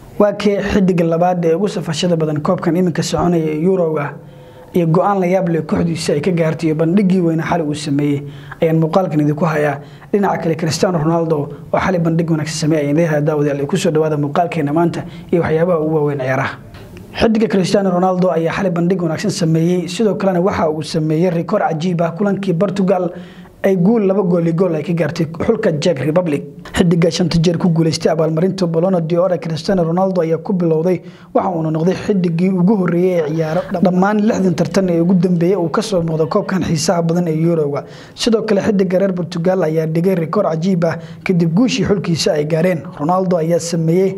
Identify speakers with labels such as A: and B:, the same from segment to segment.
A: waa kee xidiga labaad ee ugu safashada badan koobkan iminka soconaya ee yuroga iyo go-aan la yaab leh kooxdiisa ay ka gaartay iyo bandhigii weyne xali uu sameeyey ayaan muuqaalkan idinku hayaa dhinaca kale cristiano ronaldo oo xali bandhig wanaagsan sameeyay ayaan leeyahay daawadayaal kusoo dhawaada muuqaalkeena maanta iyo waxyaabaha ugu waaweyn ciyaaraha xidiga cristiano ronaldo ayaa xali bandhig wanaagsan sameeyey sidoo kalena waxa uu sameeyey rikoor cajiib ah kulankii portugal ay guul laba gooli gool ay ka gaartay xulka Czech Republic xidiga shanta jeer ku guuleystay abaalmarinta Ballon d'Or Cristiano Ronaldo ayaa ku bilowday waxa uu noqday xidigii ugu horeeyay ee ciyaaro dhammaan 60 tartan ee ugu dambeeyay uu ka soo muuqdo koobkan xiisaha badan ee Euro-ga sidoo kale xidiga reer Portugal ayaa dhigay rikoor cajiib ah kadib guushii xulkiisa ay gaareen Ronaldo ayaa sameeyay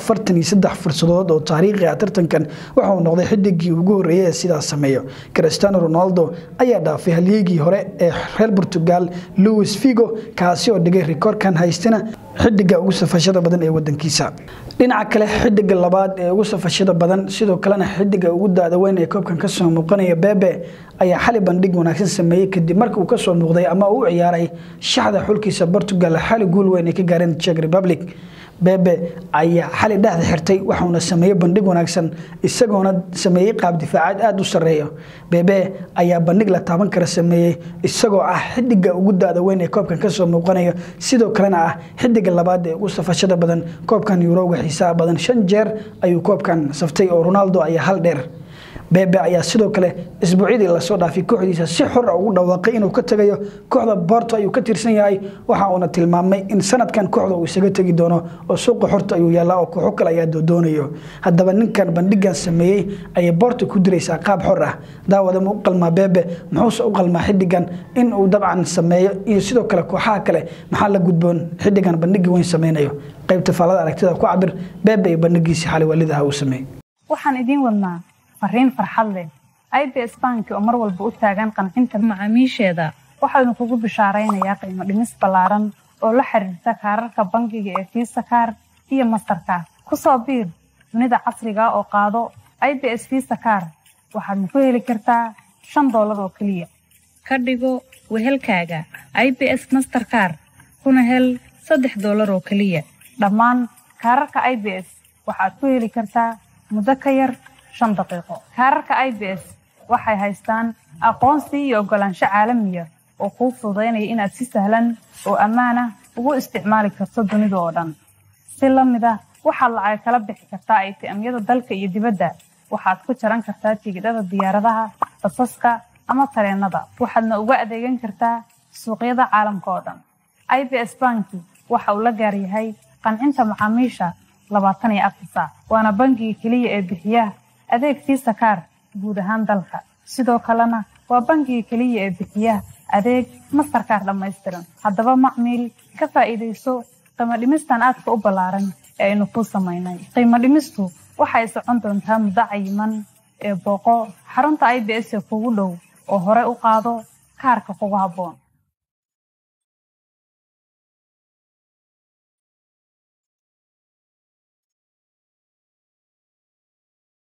A: 43 fursadood oo taariikhi ah tartankan waxa uu noqday xidigii ugu horeeyay ee sidaas sameeyo Cristiano Ronaldo ayaa dhaafay halyigii hore ee reer Portugal Luis Figo kaasi oo dhigay rikoorkan haystana xidiga ugu safashada badan ee wadankiisa dhinaca kale xidiga labaad ee ugu safashada badan sidoo kalena xidiga ugu daada weyn ee koobkan ka soo muuqanaya Bebe ayaa xali bandhig wanaagsan sameeyay kadib markii uu ka soo muuqday ama uu ciyaaray shaxda xulkiisa Portugal xali guul weyn ay ka gaareen Czech Republic Bebe ayaa xali dhexda xirtay waxaana sameeyay bandhig wanaagsan isagoona sameeyay qaab difaacaad aad u sareeyo Bebe ayaa bandhig la taaban kara sameeyay isagoo ah xidiga ugu daada weyn ee koobkan ka soo muuqanaya sidoo kalena ah xidiga labaad ee ugu safashada badan koobkan Euro-ga xiisaha badan shan jeer ayuu koobkan saftay oo Ronaldo ayaa hal dheer Bebe ayaa sidoo kale isbuucyadii la soo dhaafay kooxdiisa si xor ah ugu dhawaaqay inuu ka tagayo kooxda Porto ayuu ka tirsan yahay waxa uuna tilmaamay in sanadkan kooxda uu isaga tagi doono oo suuqa xorta ayuu yaalaa oo kooxo kale ayaa doonayo haddaba ninkan bandhigan sameeyay ayay Porto ku diraysaa qaab xor ah daawada mu qalmaa Bebe muxuu u qalmaa xidigan in uu dabcan sameeyo iyo sidoo kale kooxaha kale maxaa la gudboon xidigan bandhigi weyn sameynayo qaybta faalada aragtida ku cabir Bebe iyo bandhigiisa xali walidaha uu sameeyay
B: waxaan idin wadnaa fariin farxad leh ibs banki oo mar walba u taagan qancinta macaamiisheeda waxaanu kugu bishaaraynayaa qiimo dhimis ballaaran oo la xiriirta kaararka bangiga ee fiisa kaar iyo mastarkaar ku soo biir dunida casriga oo qaado ibs fiisa kaar waxaadna ku heli kartaa shan doolar oo keliya ka dhigo wehelkaaga ibs masterkaar kuna hel saddex doolar oo keliya dhammaan kaararka ibs waxaad ku heli kartaa muddo ka yar shan daqiiqo kaararka i b s waxay haystaan aqoonsi iyo oggolaansho caalamiya oo kuu fududaynaya inaad si sahlan oo ammaan ah ugu isticmaali karto dunida oo dhan si la mid ah waxaad lacag kala bixi kartaa aytiamyada dalka iyo dibadda waxaad ku jaran kartaa tigidhada diyaaradaha basaska ama tareennada waxaadna uga adeegan kartaa suuqyada caalamka oo dhan i b s banki waxa uu la gaaryahay qancinta macaamiisha labaatan iyo afar saac waana bangiga keliya ee bixiya adeeg fiisa kaar guud ahaan dalka sidoo kalena waa bangiga keliya ee bixiya adeeg mastarkaar dhammaystiran haddaba macmiil ka faa'iidayso qiimo dhimistan aadka u ballaaran ee aynu kuu samaynay qiimo dhimistu waxay socon doontaa muddo cayiman ee booqo xarunta i b s ee kugu dhow oo hore u qaado kaarka kugu habboon